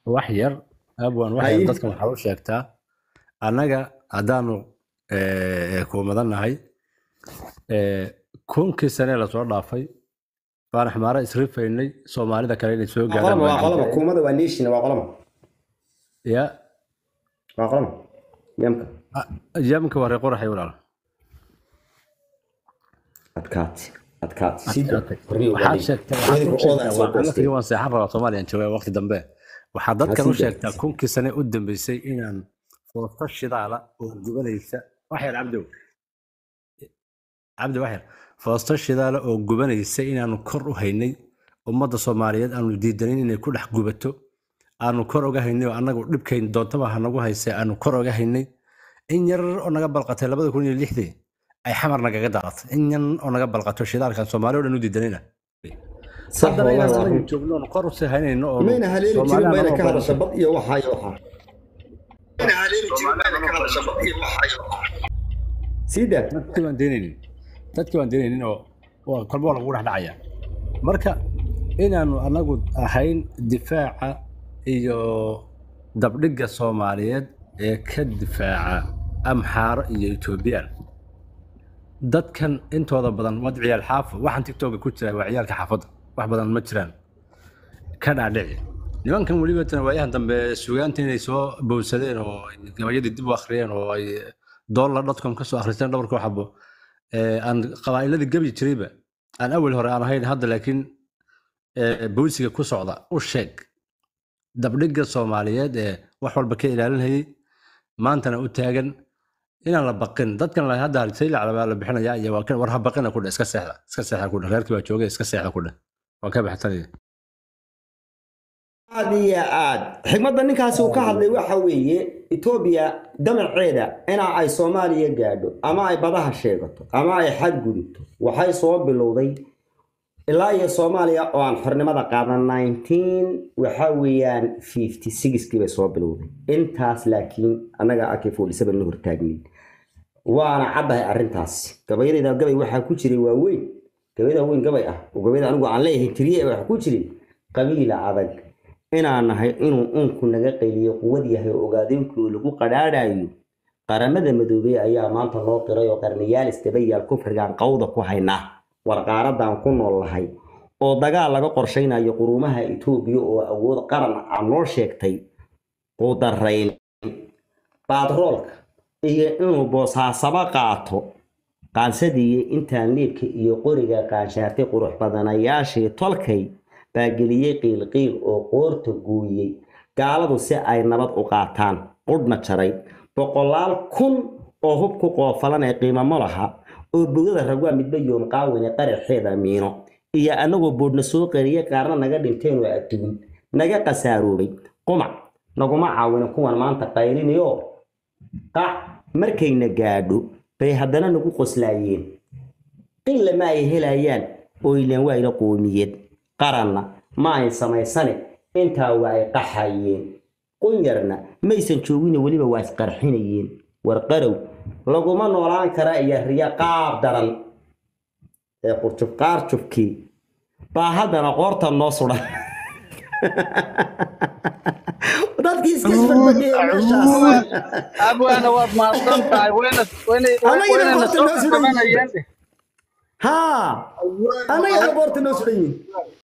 wax yar abwan wax yar Haye. dadkan waxaa u sheegtaa annaga haddaanu eh, kuumadannahay eh, kunkii sane lasoo dhaafay baan xmaara isrifaynay soomaalida kale inay soo waa qolama waa gaadhaan qolama kuumada waa nation waa qolama ya waa qolama yamka yamka waa reer qoraxay walaal adkaati adkaati sida waxaad sheegtaa waxaad u sheegtaa waa anafigi waan seexan rabaa soomaaliyan jooga waqti dambe waxaad dadkan u Hasiida. sheegtaa kunkii sane u dambeysay inaan foosto shidaala oo gubanaysa waxyar cabdow cabdi waxyar foosto shidaala oo gubanaysa inaanu kor u haynay ummadda soomaaliyeed aanu diidanin inay ku dhex gubato aanu kor oga haynay oo annagu dhibkayn doontaba ha nagu haysay aanu kor oga haynay in yar oo naga balqatay labada kun iyo lixdii ay xamar nagaga daalatay in yan oo naga balqato shidaalkan soomaali o dhan u diidanina haddana inaan anagu joogno oon kor usii haynayno oo mayna haleeli jirin Soomaaliya bayna ka anagoo hadasha bad iyo waxaa iyo waxaa sida dadkii baan deenaynin dadkii baan deenaynin oo waa- kolba waa lagu dhex dhacaya marka inaanu anagu ahayn difaaca iyo dabdhigga soomaaliyeed ee ka difaaca amxaaro iyo etoobiyaan dadkan intooda badan wad ciyaal xaafo waxaan tiktoka ku jira waa ciyaalka xaafadda wax badan ma jiraan ka dhaadhici nimankan weliba tan waayahan dambe sugaanta inay soo bowsadeen oo ay gabayadii dib u akhriyeen oo ay dollar dotcom ka soo akhristeen dhabarkoo xabo ee, aan qabaa'iladii gabi jirayba aan awal hore aan ahayn hadda laakiin ee, bowsiga ku socda u sheeg dabdhigga soomaaliyeed ee wax walba ka ilaalinayay maantana u taagan inaan la baqin dadkan la hadda saylac baa la bixinaya iyo waa kan war ha baqina ku dheh iska seexda iska seexda ku dheh reerkii baa joogay iska seexda ku dheh waa ka baxsanaya aad iyo aad xigmadda ninkaasi uu ka hadlay waxa weeye etoobiya damaceeda ina ay soomaaliya gaadho ama ay badaha sheegato ama ay xadgudubto waxay soo bilowday ilaa iyo soomaaliya oo aan xornimada qaadan 19 waxa weeyaan 56kii bay soo bilowday intaas laakiin annaga ak 47 la hortaagnin waana caddahay arrintaas gabayadayda gabay waxaa ku jiray waaweyn gabayada weyn gabay ah oo gabayada anigu aan leeyahay tiriye waxaa ku jiray qabiila adag inaan nahay inuu uunku naga qayliyo quwad yahay oo ogaadeenkii lagu qadhaadhayo qaramada madoobey ayaa maanta noo qiray oo qarniyaal istabayaal kufrigaan qawda ku haynaa warqaaradan ku nool lahay oo dagaal laga qorshaynayo quruumaha etoobiya oo awood qaran aan noo sheegtay qudarayn batroolka iyo inuu boosaasaba qaato qaansadii intaan liibka iyo qoriga qaanshaartay qurux badanayaashii tolkay baa geliyey qiilqiil oo qoorta gooyey gaaladu si ay nabad u qaataan qudhna jaray boqolaal kun oo hub ku qoofalan ee qiimamo laha oo bogada ragwaa midba yoom qaawine qaraxeeda miino iyo annagoo boodhna soo qariyey qaarna naga dhinteen oo adduun naga qasaaroobay qumac naguma caawinin kuwan maanta qaylinayo qac markayna gaadho bay haddana nagu qoslaayeen qilla ma ay helayaan oo ilaan waa ila qoomiyed qaranna ma ay samaysane intaa waa ay qaxayeen qunyarna maysan joogine weliba waa isqarxinayeen warqarow laguma noolaan kara iyo riyo qaab daran ee qurjub qaarjubkii baa haddana qoorta noo sudan dadkii iska isbadbadhiya meeshaas abwaana waad mahadsan tahay wayna wayna Anagina wayna qoorta soo noo sudan yihiin. qabanayaan haa annaga qoorta noo sudan yihin